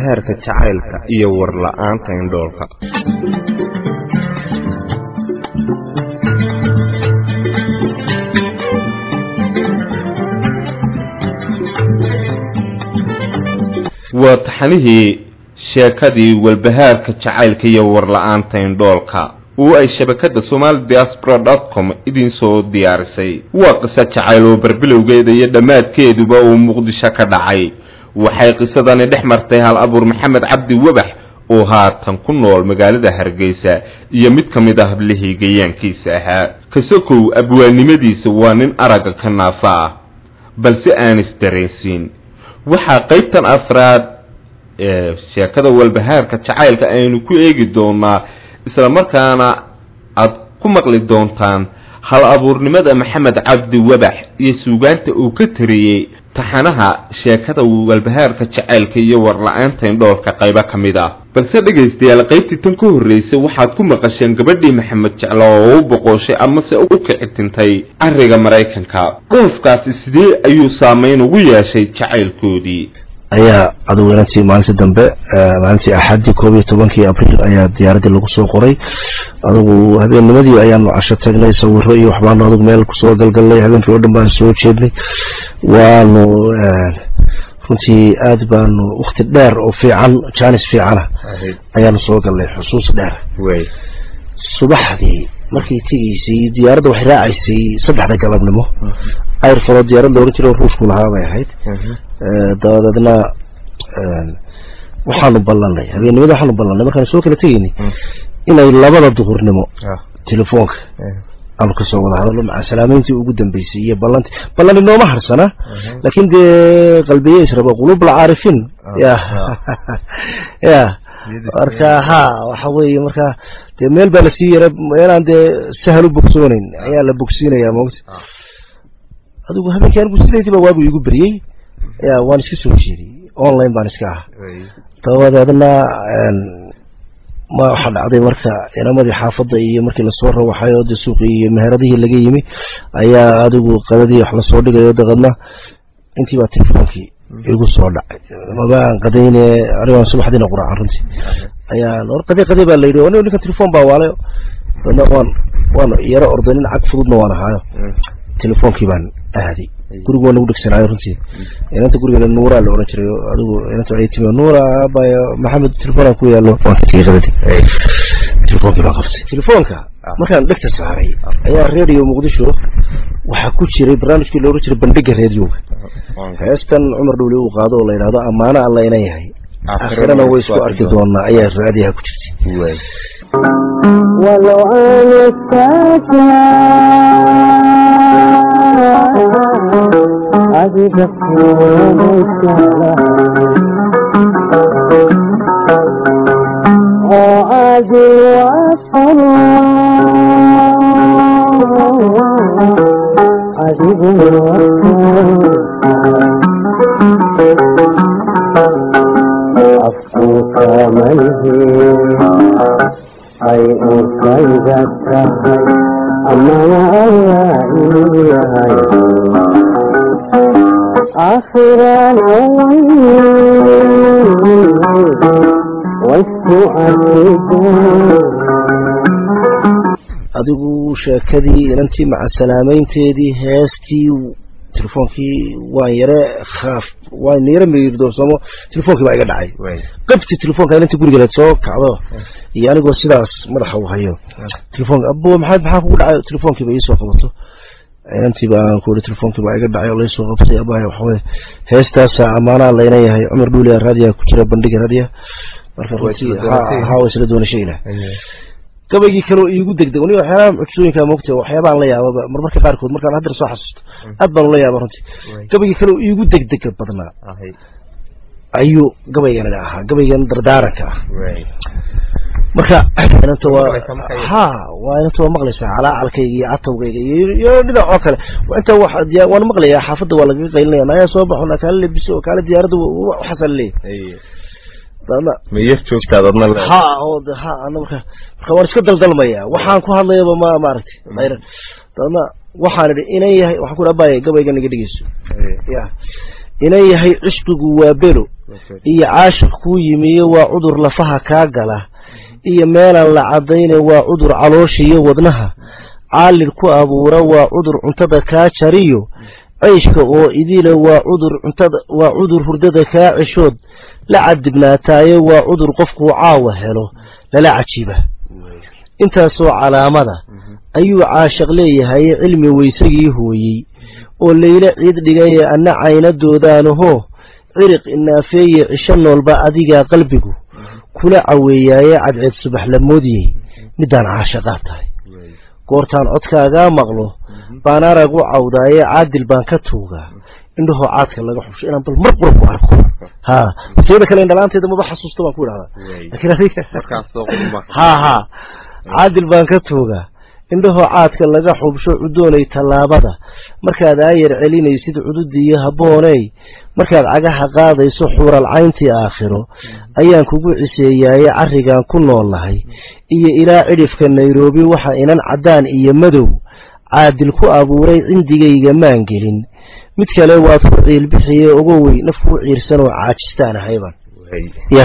walbahaarka jacaylka iyo warla-aanta indhoolka waa taxanihii sheekadii walbahaarka jacaylka iyo warla-aanta indhoolka oo ay shabakada somali diaspora dot com idin soo diyaarisay waa qiso jacayl oo barbilowgeeda iyo dhammaadkeeduba uu muqdisho ka dhacay waxay qisadani dhex martay hal abuur maxamed cabdi webax oo haatan ku nool magaalada hargeysa iyo mid ka mid ah hablihii gayaankiisa ahaa kasokow abwaalnimadiisa waa nin aragga ka naafa ah balse aan isdareensiin waxaa qaybtan afraad ee sheekada walbahaarka jacaylka aynu ku eegi doonaa isla markaana aad ku maqli doontaan hal abuurnimada maxamed cabdi webax iyo suugaanta uu ka tariyey taxanaha sheekada walbahaarka jacaylka iyo warla-aanta indhoolka qaybo ka mid ah balse dhegaystayaal qaybtii tan ka horreysay waxaad ku maqasheen gabadhii maxamed jeclo oo u boqoshay amase u kicitintay cariga maraykanka dhoofkaasi sidee ayuu saameyn ugu yeeshay jacaylkoodii ayaa aduweynantii maalintii dambe maalintii axaddii koob iyo tobankii abriil ayaa diyaaradii lagu soo qoray adugu habeennimadii ayaanu casho tagnay sawiro iyo waxbaanu adugu meel kusoo galgalnay habeenkii oo dhan baan soo jeednay waanu runtii aad baanu wakti dheer oo fiican jaanis fiicana ayaanu soo galnay xusuus dheer subaxdii markay tegaysay diyaaradda waxay raacaysay saddexda galabnimo ayrfalo diyaarad loohan jiro ruushku lahaa bay ahayd dabadeedna waxaanu ballanay habeennimada waxaanu ballanay markaanu soo kala tegaynay inay labada duhurnimo telefoonka aanu kasoo wada hadalno maca salaameyntii ugu dambeysay iyo ballantii ballan inooma harsana laakiin dee qalbiye israba qulub alcaarifiin ya ya marka ha waxa weeye marka dee meel baa lasii yara meelaan dee sahal u bogsooneyn ayaa la bogsiinaya mogta adigu habeenkii anigu sideediiba waagu iigu beriyey ya waan iska soo jeediyey online baan iska ah dabadeedna ma waxaa dhacday marka inamadii xaafadda iyo markii lasoo rawaxay oo de suuqii iyo meheradihii laga yimi ayaa adigu qadadii wax lasoo dhigayo dabeedna intii baa telefoonkii igu soo dhacay mabaan qadayne anigaan subaxdiina quraacan runtii ayaan or qade qade baa la yidhi anigo ninkan telefon baa waalayo dabeedna waan waan yaro orday nin cag fududna waan ahaayo telefoonkii baan aaday gurigu waa nagu dhegsanaayo runtii inanta gurigeena nuuraa la oran jiray adigu inanta waxay timi nuura abaya maxamed telefoonaan ku yaalo waan ka tegey qadadii telefoonkii baan qabtay telefoonka markaan dhegta saaray ayaa radio muqdisho waxaa ku jiray barnaamijkii la oran jiray bandhiga radioga heestan cumar dhowli uu qaado oo la yidhahdo ammaano alla ina yahay akhirana way isku arki doonaa ayaa raadiyaha ku jirtay ولو أنا ساكنة عجبك وعادي أفوك ملهي أي أرسلت أما يا إلهي آخر adigu sheekadii inantii maca salaameynteedii heestii telefoonkii waan yare khaaf waan yare miirdoorsamo telefoonkii baa iga dhacay qabti telefoonka inantii gurigeed soo kacdo iyo anigoo sidaas madaxa u hayo telefoonka abo maxaad maxaa kugu dhacay telefoonkiiba iisoo qabato inantii baan ku iri telefonkii baa iga dhacay oo laysoo qabtay abaya waxaweye heestaasa ammaanaa layna yahay cumar dhuulia raadiya ku jira bandhiga raadiya marka runtii ha wa isla doonashay ilah gabaygii kaleo iigu degdeg ni waxyaabaha mucjisooyinka moogta waxyaabaan la yaababa marmarka qaarkood markaan haddar soo xasuusto aad baan ula yaaba runtii gabaygii kaleo iigu degdega badnaa ayuu gabaygana ahaa gabaygan dardaaranka ah marka inanta waa ha waa inanta waa maqlaysaa calaacalkayga iyo catawgayga iyo dhinac oo kale inta waan maqlayaa xaafadda waa lagaga qaylinaya nayaa soo baxo na kaala lebiso oo kaala diyaaradda waxaasaa leeyahy ma yar joogtaad adna ha oo ha ana marka marka waan iska daldalmaya waxaan ku hadlayaba ma maaragtay ayran dabadna waxaan idhi inan yahay waxaan ku abaya gabaygan iga dhegeyso ya inan yahay cishqigu waa belo iyo caashiq kuu yimiyo waa cudur lafaha kaa gala iyo meelaan la caddayne waa cudur caloosha iyo wadnaha caalil ku abuura waa cudur cuntada kaa jariyo ceyshka oo idile waa cudur cuntada waa cudur hurdada kaa ceshood la cadibnaataaye waa cudur qofkuu caawa helo lala cajiiba intaasoo calaamada ayuu caashiq leeyahay cilmi weysagii hooyey oo layla ciid dhigaye anna caynadoodaanahoo ciriq inaafeeye cisho noolba adigaa qalbigu kula caweeyaaye cadceed subax la moodiyey midaan caashaqaa tahay goortaan codkaagaa maqlo baan arag u cawdaaye caadil baan ka tuugaa indhahoo caadka laga xubsho inaan bal mar qura ku arko ha teeda kale indhalaanteeda maba xasuusto baan ku idhahdaa ha ha caadil baan ka tuugaa indhahoo caadka laga xubsho cudoonay tallaabada markaad aayar celinaysid cududiiyo habbooney markaad cagaha qaadayso xuural cayntii aakhiro ayaan kugu ciseeyaaye carrigaan ku noolnahay iyo ilaa cidhifka nairobi waxa inan caddaan iyo madow caadil ku abuuray cindigayga maan gelin mid kale waad ku ciilbixiye ogowey naf ku ciirsan oo caajistaan ahayban ya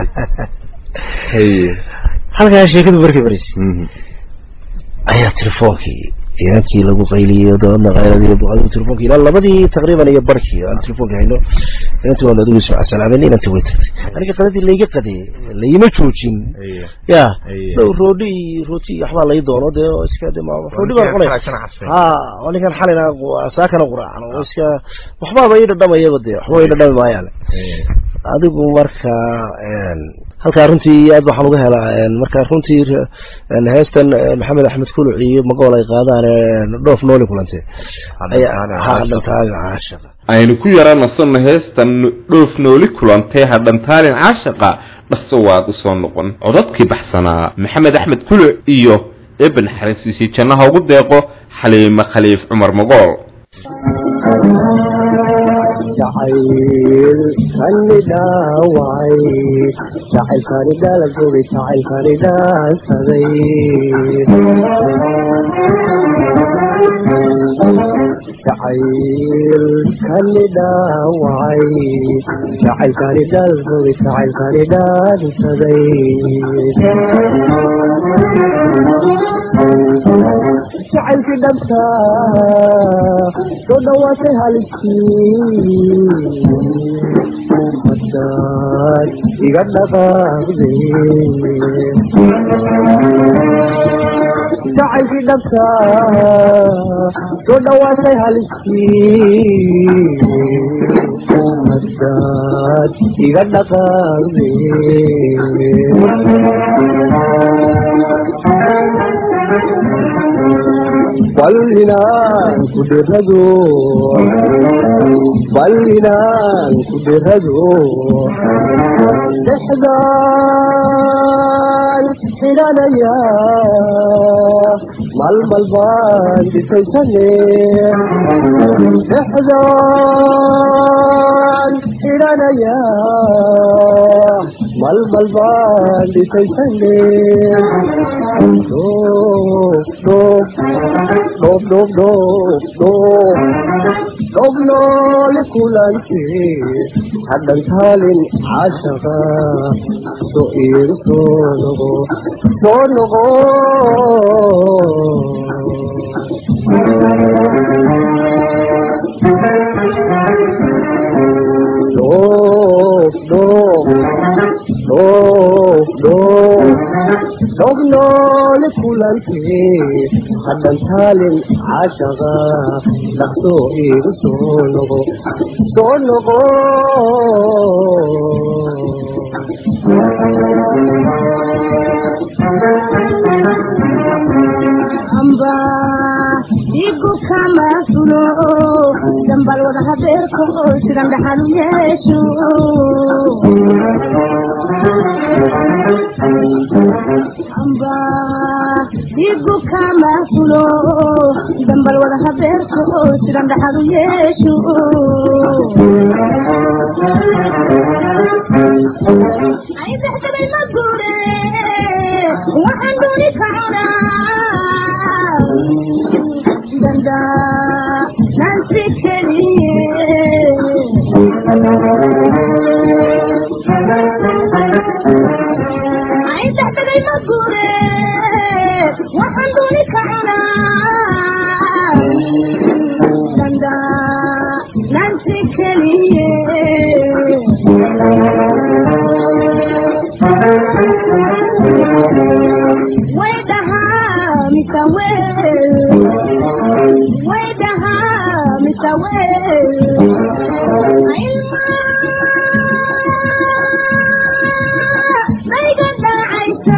halkaa sheekadu markay maraysa ayaa telefoonkii inankii lagu qayliyey dabadna qayladii buqadigu telefonkii ilaa labadii taqriiban iyo barkii aan telefonkii hayno inantii waan adigu ismac salaamen inantii way tagtay aniga qadadii layga qadeeyey layima joojin ya dhow roodhi iyo rooti waxbaa lay doono dee oo iska de roodhi baan cunay ha oo ninkan xalina saakana quraacan oo iska waxbaaba ii dhadhamayaba dee waxba ii dhadhami maayaane adigu marka halkaa runtii aad waxaan uga helaa marka runtii heestan maxamed axmed kuluc iyo magool ay qaadaan dhoof nooli kulante hadhantaaga caashaqa aynu ku yara nasanno heestan dhoof nooli kulantee hadhantaalin caashaqa dhaso waad usoo noqon codadkii baxsanaa maxamed axmed kuluc iyo eben xarisiisi jannaha ugu deeqo xaliime khaliif cumar magool jacaylkani dhaawacay jacaylkani dhalagogay jacaylkani dhaansaday jacaylkani dhaawacay jacaylkani dhalagogay jacaylkani dhaansaday jacaylkii dhabta soo dhawaatay haliskii hadaad iga dhaqaaqde jacaylkii dhabta soo dhawaatay haliskii hadaad iga dhaqaaqde ballinaan ku dhirado ballinaan ku dhirado dhexdaan xidhanaya malmal baan dhisaysane dhexdaan xidhanaya malmal baan dhisaysane dhoob dhoob dhoob dhoob dhoob dhoob dhoob noole kulantee hadhantaalin caashaqa soo iigu soo noqo soo noqo dhoob dhoob dhoob dhoob dhoob noole kulantee hadhantaalin caashaqa dhaqsoo iigu soo noqo soo noqo amba igu kama fulo dambal wada habeerko sidan dhaxal u yeesho amba igu kama fulo dambal wada habeerko sidan dhaxal u yeesho ay dexdabay ma guure waxaan dooni ka cunaa danda nansi keliye dexdegay ma guure waxaan dooni ka cunaa danda nansi keliye way dhahaa mise weel way dhahaa mise weel ayga dhaacaysa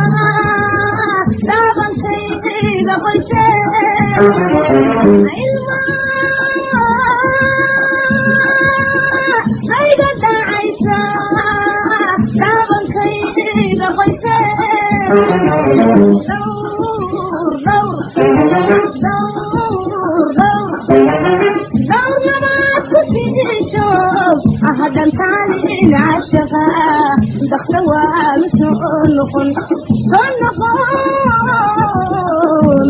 dhaabankayga qoyse ayga dhaacaysa dhaabankayga qoyse dhowr dhowr dhowr dhowr dhowrnamaad ku sidisho ahadantaalin cashaqa dakta waanu soo noqon soo noqon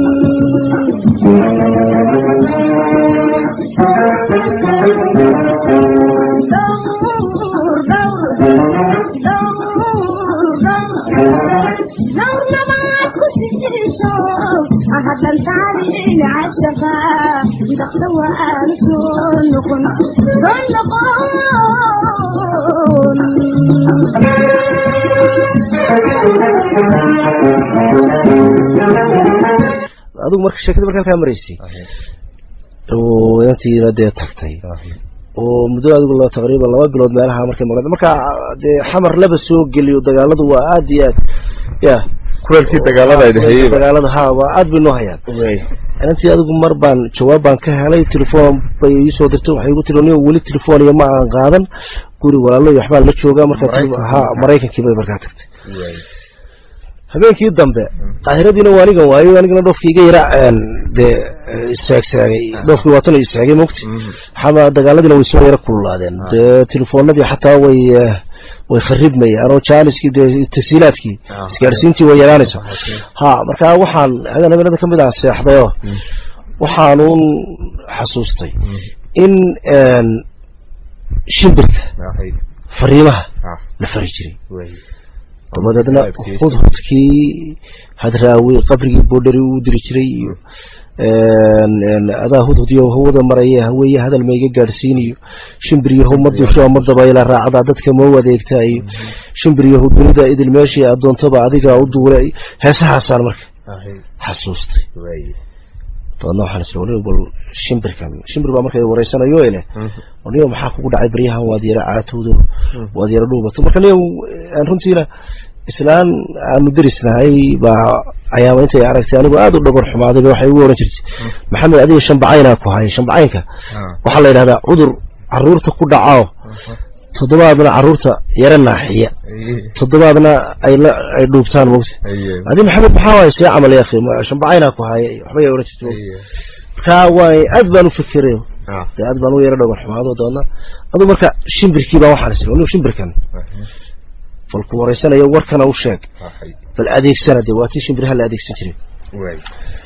dhowr dhowr dhowr dhowr dhowrnamaad ku sidisho ahadantaalin cashaqa dakta waanu soo noqon soo noqon adigu marka sheekada markaa kaa maraysay oo inantiina dee tagtay oo muddo adigu la taqriiban laba bilood meelaha markay maqleen marka dee xamar laba soo geliyo dagaaladu waa aad iyo aad ya kuleelkii dagaalada ay dhahayeen dagaalada ha waa aad bay noo hayaan inantii adigu mar baan jawaab baan ka helay telefoon bay iisoo dirtay waxay igu tiri nin weli telefoon iyo ma aan qaadan guri walaalo iyo waxbaa la joogaa marka ha maraykankii bay markaa tagtay habeenkii dambe qaahiradiina waa anigan waayo anigana dhoofkii iga yara dee istaagsaagay dhoofkii waatan istaagay mogti xama dagaaladiina way soo yara kululaadeen dee telefoonadii xataa way way kharibmayaan oo jaaniskii dee tasiilaadkii isgaadhsiintii way yaraanaysa ha marka waxaan hadan habeenada kamid ah seexday oo waxaanuun xasuustay in shimbirka fariimaha la fari jiray dabadeedna hudhudkii hadraawi qabrigii boodheri uu diri jiray iyo adaa hudhudiyo hawada maraya haweeye hadal ma iga gaadhsiiniyo shimbiryahu ma dusho ma dabayla raacdaa dadka mau adeegtaa iyo shimbiryahu dunida idil meeshii addoontaba adiga u duula heesahaasaan marka xasuustay dabeedna waxaan isla waliba bal shimbirkan shimbir baa marka wareysanayo ele niyo maxaa kugu dhacay baryahan waad yara caatowdo waad yara dhuubato marka niyo runtiina islaan aanu derisnahay baa ayaaba intay aragtay anigu aada u dhagor xumaaday ba waxay ugu oran jirtay maxamed adiga shambacaynaa ku haya shambacaynka waxaa la yidhahdaa cudur caruurta ku dhacao toddobaadna caruurta yara naaxiya toddobaadna ay la ay dhuubtaan mogta adi maxamed maxaa waay see camal yaakhi shambacaynaa ku haya waxba yaa oran jirtay marka waay aad baan u fikiray dee aad baan u yara dhagor xumaado doona aduu marka shimbirkii baa waxaan isla anigu shimbirkan bal ku wareysanayo warkana u sheeg bal adeegsana dee waa tii shimbiraha la adeegsan jiray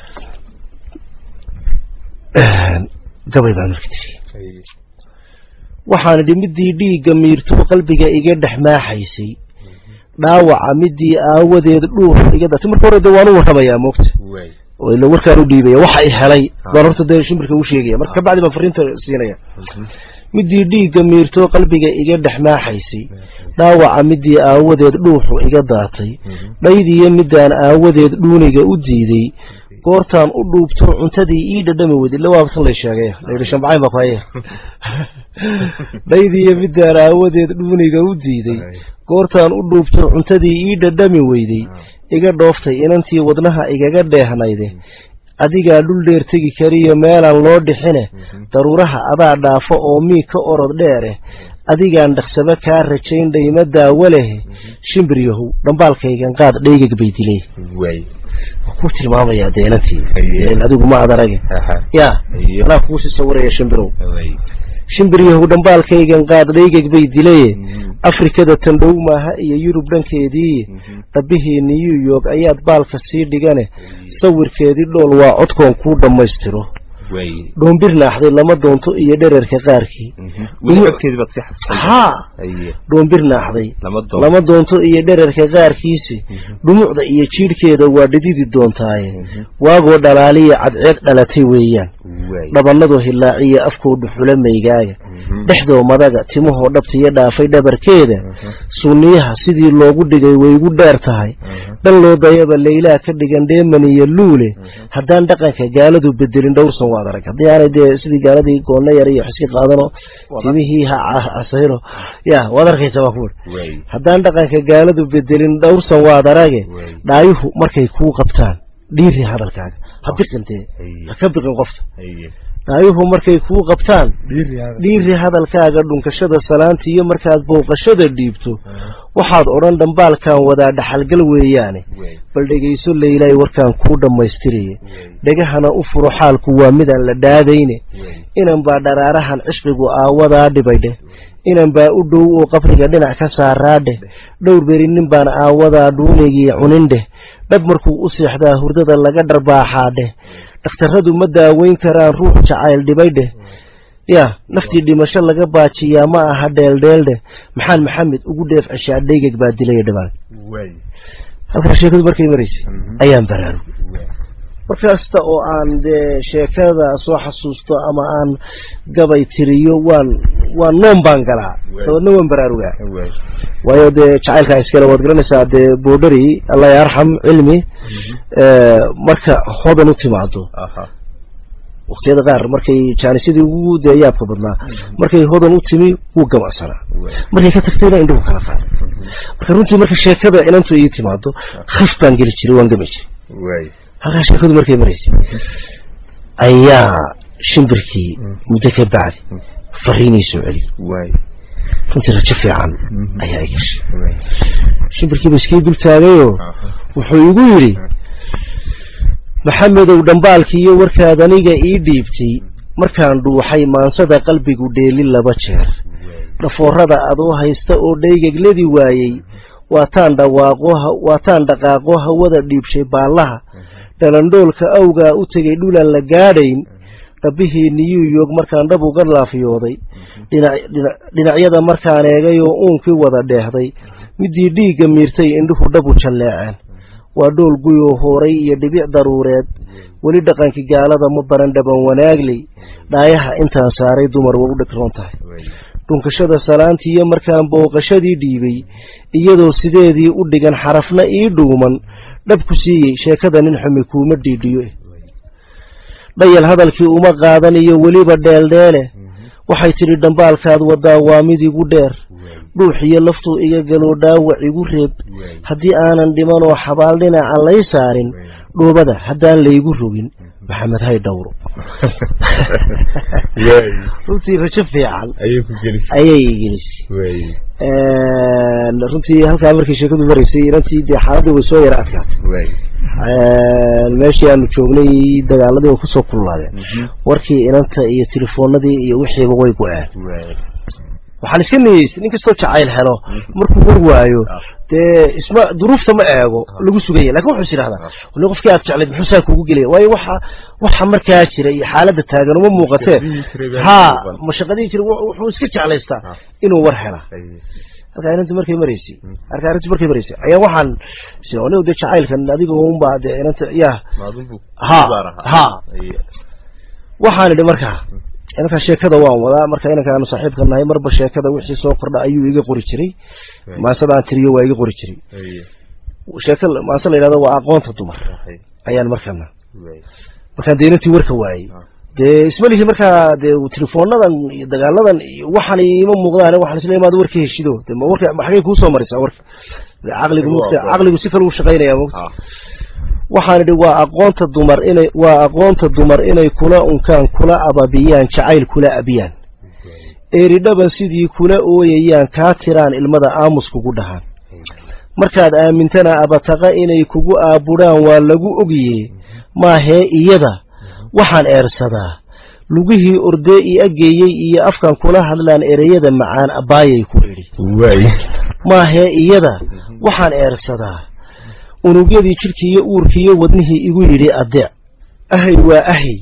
gabay baan marka tiri waxaan idhi midii dhiigga miirtuu qalbiga iga dhex maaxaysay dhaawaca midii aawadeed dhuur iga datay marka hore dee waan u warramayaa moogta oo ila warkaan u dhiibaya waxa i helay baan horta dee shimbirka u sheegaya marka kabacdi baan fariinta siinaya midii dhiigga miirtoo qalbiga iga dhex maaxaysay dhaawaca midii aawadeed dhuuxu iga daatay dhaydiyo midaan aawadeed dhuuniga u diiday goortaan u dhuubto cuntadii ii dhadhami weyd illa waa tan lay sheegay layidhi shambacayn baa ku haya dhaydiyo midaan aawadeed dhuuniga u diiday goortaan u dhuubto cuntadii ii dhadhami weyday iga dhooftay inantii wadnaha igaga dheehnayde adigaa dhul dheer tegi kariyo meelaan loo dhixine daruuraha adaa dhaafo oo mii ka orod dheere adigaan dhaqsaba kaa rajayn dhayma daawo leh shimbir yahow dhambaalkaygan qaad dhaygag bay dilay ku tilmaamayaa dee inantii adigu ma ad arage ya anaa kuusii sawiraya shimbirow shimbir yahow dhambaalkaygan qaad dhaygag bay dilaye afrikada tandhow maaha iyo yurub dhankeedii dhabbihii new york ayaad baalka sii dhigane sawirkeedii dhool waa codkoon kuu dhammaystiro waaye dhoombir naaxday lama doonto iyo dhererka qaarkii weli codkeedii baad sii xasuustay haa haye dhoombir naaxday lama doon lama doonto iyo dhererka qaarkiisi dhumucda iyo jiidhkeeda waa dhididi doontaaye waagoo dhalaaliya cadceed dhalatay weeyaan waaye dhabannadoo hilaaciya afkoodu xula maygaaga dhexdoo madaga timahoo dhabtiyo dhaafay dhabarkeeda sunniyaha sidii loogu dhigay way igu dheer tahay dhan loo dayaba leylaa ka dhigan dheeman iyo luule haddaan dhaqanka gaaladu bedelin dhowrsan waad arag haddii aanay dee sidii gaaladii goonna yar iyo xiski qaadano timihii ha casayno ya waad arkaysa waa kuwi waaye haddaan dhaqanka gaaladu bedelin dhowrsan waad arage Waay. dhaayuhu markay kuu qabtaan dhiiri hadalkaaga ha biqintee Haye. ha ka biqin qofta haye dhaayuhu markay kuu qabtaan dhiiri hadalkaaga dhunkashada salaanta iyo markaad booqashada dhiibto waxaad odhan dhambaalkan wadaa dhaxalgal weeyaane waaye bal dhegayso leylay warkaan kuu dhammaystiraya dhegahana u furo xaalku waa midaan la dhaadayne waaye inan baa dharaarahan cishqigu aawadaa dhibaydheh inan baa u dhow oo qabriga dhinac ka saaraadheh dhowr beri nin baan aawadaa dhuunigii cunindheh dhab markuu u seexdaa hurdada laga dharbaaxaadheh dhakhtarradu ma daaweyn karaan ruux jacayl dhibaydheh ya naftii dhimasho laga baajiyaa ma aha dheeldheeldheh maxaan maxamed ugu dheef ceshaa dhaygag baa dilaya dhibaan waaye halkaa sheekadu markay maraysay ayaan baraarug waaye markasta oo aan dee sheekada soo xasuusto ama aan gabay tiriyo waan waan noon baan galaa Waay. dabeedna waan baraarugaa waaye waayo dee jacaylkaa iskale waad garanaysaa dee boodhari allah yarxam cilmi ee, marka hodan u timaado aha waqtiyada qaar markay jaanisyadii ugu dee yaabka badnaa markay hodan u timi wuu gamacsanaa waaye markay ka tagtayna indhuhu kala qaaday marka runtii marka sheekada inantu ii timaado khif baan geli jiray waan gami jiray waaye halkaa sheekadu markay maraysay ayaa shimbirkii muddo ka bacdi fariinii soo celi waaye runtii rajo fiican ayaa i gashay waaye shimbirkiiba iskii dul taagayoo aha wuxuu igu yidhi maxamedow dhambaalkii iyo warkaad aniga ii dhiibtay markaan dhuuxay maansada qalbigu dheeli laba jeer dhafoorada adoo haysta oo dhaygagladii waayey waataan dhawaaqo ha- waataan dhaqaaqo hawada dhiibshay baallaha dhalandhoolka awgaa u tegay dhulaan la gaadhayn dhabbihii new york markaan dhab uga laafyooday dhinac- dhinac- dhinacyada markaan eegay oo uunkii wada dheehday midii dhiigga miirtay indhuhu dhabu jalleeceen waa dhool guyoo hooray iyo dhibic daruureed weli dhaqankii gaalada ma baran dhaban wanaagley dhaayaha intaan saaray dumar waa u dhegroon tahay waaye dhunkashada salaantii iyo markaan booqashadii dhiibay iyadoo sideedii u dhigan xarafna ii dhuuman dhabku siiyey sheekada nin xumi kuuma dhiidhiyo dhayal hadalkii uma qaadan iyo weliba dheeldheele waxay tidhi dhambaalkaad wadaa waa mid igu dheer dhuux iyo laftuu iga galoo dhaawac igu reeb haddii aanan dhiman oo xabaal dhinaca lay saarin dhoobada haddaan laygu rogin maxamed hay dhowro waaye runtii rajo fiican ayay ku gelisay ayay gelisay waaye runtii halkaa markii sheekadu maraysay inantii dee xaaladii way soo yara adkaatay waaye meeshii aanu joognay dagaaladii way kusoo kululaadeen warkii inanta iyo telefoonadii iyo wixiiba way go-een waaye waxaan iska niyeysay nin kastoo jacayl helo markuu war waayo dee isma duruufta ma eego lagu sugaya lakin wuxuu is yidhahdaa wali qofkii aad jeclayd muxuu saa kugu gelaya waayo waxa waxa markaa jira iyo xaaladda taagan uma muuqatee ha mashaqadii jira wu- wuxuu iska jeclaystaa inuu war hela halkaa inantii markay maraysay halkaa arrintii markay maraysay ayaa waxaan is anigu dee jacaylkan adiga unbaa dee inanta ya maadunbu ha ha waxaan idhi markaa inankaa sheekada waan wadaa marka inankaanu saaxiibka nahay marba sheekada wixii soo kordha ayuu iga qori jiray maasadaan tiriyo waa iga qori jiray sheeka maase la yidhahdo waa aqoonta dumar ayaan markana markaan dee inantii warka waayey dee isma lihi markaa dee telefoonadan iyo dagaaladan iyo waxaan ima muuqdaan waxaan isla imaado warka heshido de ma warka ma xagay kuusoo maraysaa warka De caqligu mugta caqligu si kale u shaqaynaya mugta waxaan idhi waa aqoonta dumar inay waa aqoonta dumar inay kula unkaan kula ababiyaan jacayl kula abiyaan eridhaban sidii kula ooyayaan kaa tiraan ilmada aamus kugu dhahaan markaad aamintana abataqa inay kugu aabudhaan waa lagu ogiyee maahee iyada waxaan eersadaa lugihii ordee i ageeyey iyo afkan kula hadlaan ereyada macaan abbaayay ku idhi waaye maahee iyada waxaan eersadaa unugyadii jidhkiiyo uurkiiyo wadnihii igu yidhi adeec ahay waa ahay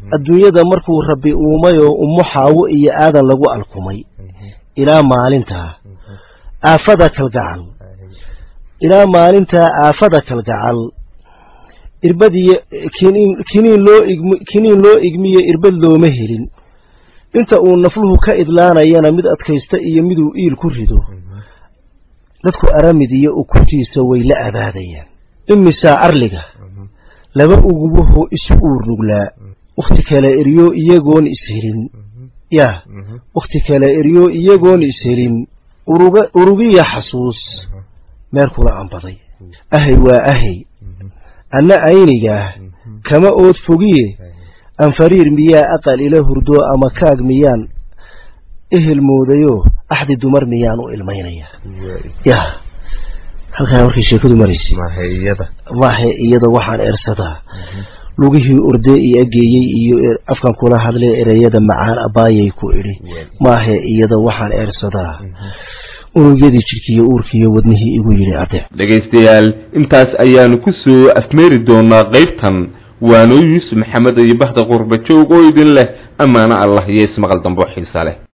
adduunyada markuu rabbi uumayoo ummo xaawo iyo aadan lagu alkumay ilaa maalintaa aafada kalgacal ilaa maalintaa aafada kalgacal irbad iyo kiniin kiniin loo igm kiniin loo igmiyo irbad looma helin inta uu nafluhu ka idlaanayana mid adkaysta iyo miduu iil ku rido dadku aramid iyo ukuntiisa way la abaadayaan imisaa arliga laba ugubaho isu uur nuglaa wakhti kale eryo iyagoon ishelin yaa wakhti kale eryo iyagoon ishelin uruga urugiya xasuus meel kula ambaday ahay waa ahay anna aynigaah kama ood fogiye anfariir miyaa aqal ila hurdo ama kaag miyaan ehel moodayoo axdi dumar miyaan u ilmaynaya ya halkaa markay sheekadu maraysay maahe iyada waxaan eersadaa lugihii orde i ageeyey iyo afkan kula hadlee ereyada macaan abaayay ku idhi maahe iyada waxaan eersadaa unugyadii jidhkiiyo uurkiiyo wadnihii igu yidhi adeec dhegaystayaal intaas ayaanu ku soo afmeeri doonaa qaybtan waanoo yuusuf maxamed iyo bahda qurba joog oo idin leh ammaano allah iyo ismaqal dambo xiisa leh